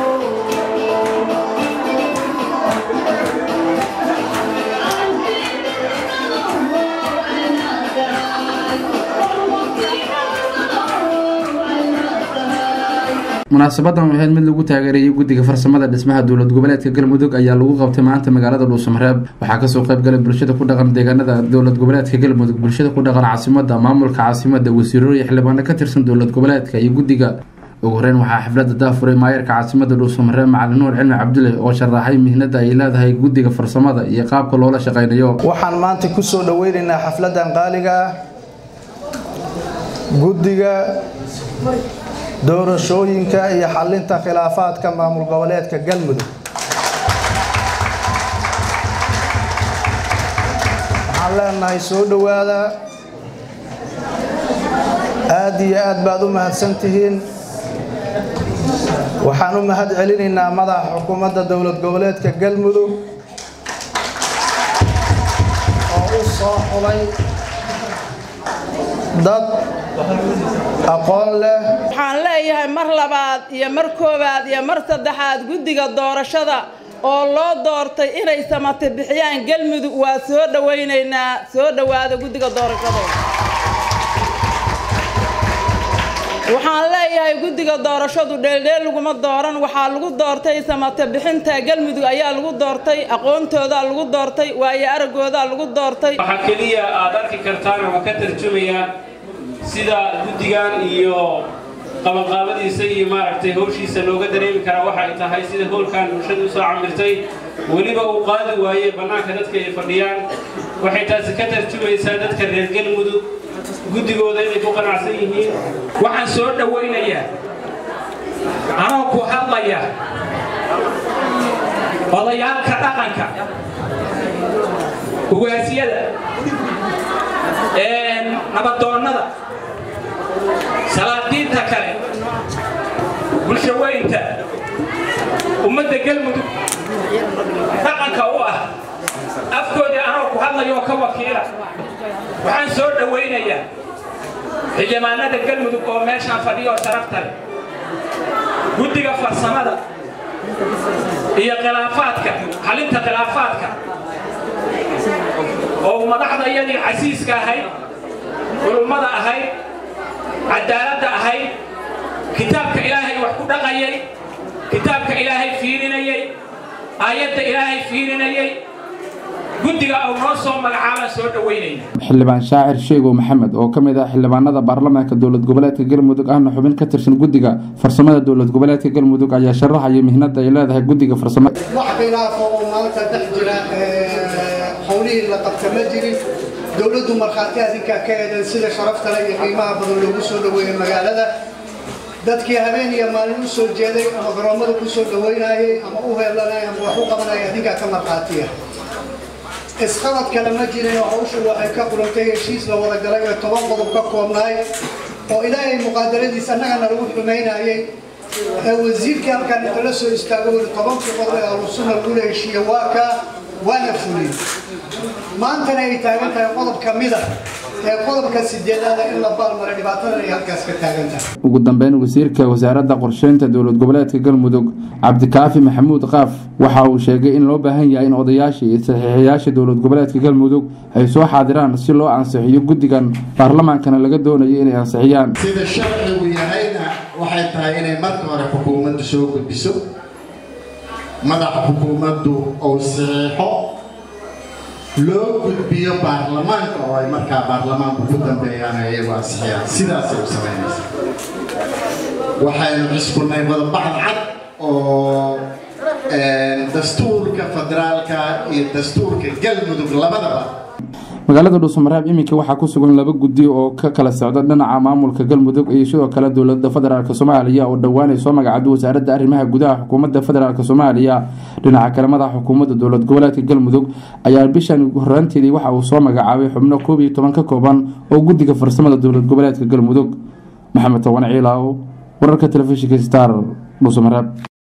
munaasabadan waxayd mid lagu taageerayay guddiga farsamada dhismaha dowlad goboleedka galmudug ayaa lagu qabtay maanta magaalada dhuusamareeb waxaa kasoo qayb galay bulshada ku dhaqan deegaanada dowlad goboleedka galmudug bulshada ku dhaqan caasimada maamulka caasimada wasiiro iyo xildhibaano ka tirsan dowlad goboleedka iyo guddiga ugu horeyn waxaa xaflada daafuray maayarka caasimada dhuusamareeb macalin nuur cilmi cabdulle oo sharaxay mihnada ay leedahay guddiga farsamada iyo qaabka loola shaqeynayo waxaan maanta kusoo dhaweynaynaa xafladan qaaliga ah guddiga doorashooyinka iyo xalinta khilaafaadka maamul goboleedka galmudug waxaan leenahay soo dhowaada aada iyo aad baad u mahadsantihiin waxaan u mahad celinaynaa madaxa xukuumadda dowlad goboleedka galmudug oo u soo xulay dad aqoon leh waxaan leeyahay mar labaad iyo mar koowaad iyo mar saddexaad guddiga doorashada oo loo doortay inay samati bixiyaan galmudug waa soo dhawaynaynaa soo dhowaada guddiga doorashada waxaan leeyahay guddiga doorashadu dheeldheel laguma dooran waxaa lagu doortay samate bixinta galmudug ayaa lagu doortay aqoontoodaa lagu doortay waayo araggoodaa lagu doortay waxaa keliya aad arki kartaan oo ka tarjumaya sida guddigan iyo qabanqaabadiisa iyo maaragtay hawshiisa looga dareemi karaa waxay tahay sida howlkan bulshada usoo camirtay weliba uu qaadi waayey bannaanka dadka ay fadhiyaan waxay taasi ka tarjumaysaa dadka reer galmudug guddigooda inay ku qanacsan yihiin waxaan soo dhowaynayaa anoo ku hadlaya odayaalka dhaqanka ugaasyada nabadoonnada salaadiinta kale bulshaweynta ummadda galmudug dhaqanka u ah afkoodii anoo ku hadlayoo ka wakiila waxaan soo dhowaynayaa xildhibaanada galmudug oo meeshaan fadhiyo sharafta leh guddiga farsamada iyo khilaafaadka xalinta khilaafaadka oo madaxda iyadii casiiska ahayd culummada ahayd cadaaladda ahayd kitaabka ilaahay wax ku dhaqayay kitaabka ilaahay fiirinayay aayadda ilaahay fiirinayay guddiga uu noo soo magacaabaan soo dhaweynaya xildhibaan shaacir sheegow maxamed oo ka mid ah xildhibaanada baarlamaanka dowlad goboleedka galmudug ahna xubin ka tirsan guddiga farsamada dowlad goboleedka galmudug ayaa sharaxaya mihnada ay leedahay guddiga farsamada wax khilaafo oo maanta dhex jira howlihii la qabta ma jirin dowladdu markhaati adinkaa ka eedan sida sharaftale iyo qiimaha badan loogu soo dhaweeyey magaalada dadkii habeen iyo maalin u soo jeeday ama garoommada ku soo dhaweynayay ama u heelanay ama wax u qabanaya adinkaa ka markhaatiya isqabad kale ma jirin oo hawshu waxay ka qulantay heshiis la wada galay ee toban qodob ka koobnaay oo ilaahay muqaadaradiisa annagana lagu xumaynayay ee wasiirkii halkaan inta la soo istaago weli tobankii qodob ee ahlusunna lagula heshiiye waa kaa waana fuliyey maantana ay taagan tahay qodob ka mida ee qodobka sideedaada in la baalmara dhibaatadan ay halkaas ka taagan tahay ugu dambeyn wasiirka wasaaradda qorsheynta dowlad goboleedka galmudug cabdikaafi maxamuud qaaf waxa uu sheegay in loo baahan yahay in odayaasha iyo saxiixiyaasha dowlad goboleedka galmudug ay soo xaadiraan si loo ansixiyo guddigan baarlamaankana laga doonayo inay ansixiyaan sida sharcigu yahayna waxay tahay inay marka hore xukuumaddu soo gudbiso madaxa xukuumaddu uu saxiixo loo gudbiyo baarlamaanka oo ay markaa baarlamaanku ku dambeeyaan iyagu ansixiyaan sidaasay u samaynaysa waxaynu ciskunay wadabacd cad oo dastuurka federaalka iyo dastuurka galmudug labadaba magaalada dhuusamareeb iminka waxaa ku sugan laba guddi oo ka kala socda dhinaca maamulka galmudug iyo sidoo kale dowlada federaalk soomaaliya oo dhowaan ay soo magacado wasaaradda arrimaha gudaha xukuumadda federaalk soomaaliya dhinaca kale madaxa xukuumadda dowlad goboleedka galmudug ayaa bishan horaanteedii waxa uu soo magacaabay xubno koob iyo toban ka kooban oo guddiga farsamada dowlad goboleedka galmudug maxamed toban ciilaaw wararka telefishinka star dhuusamareeb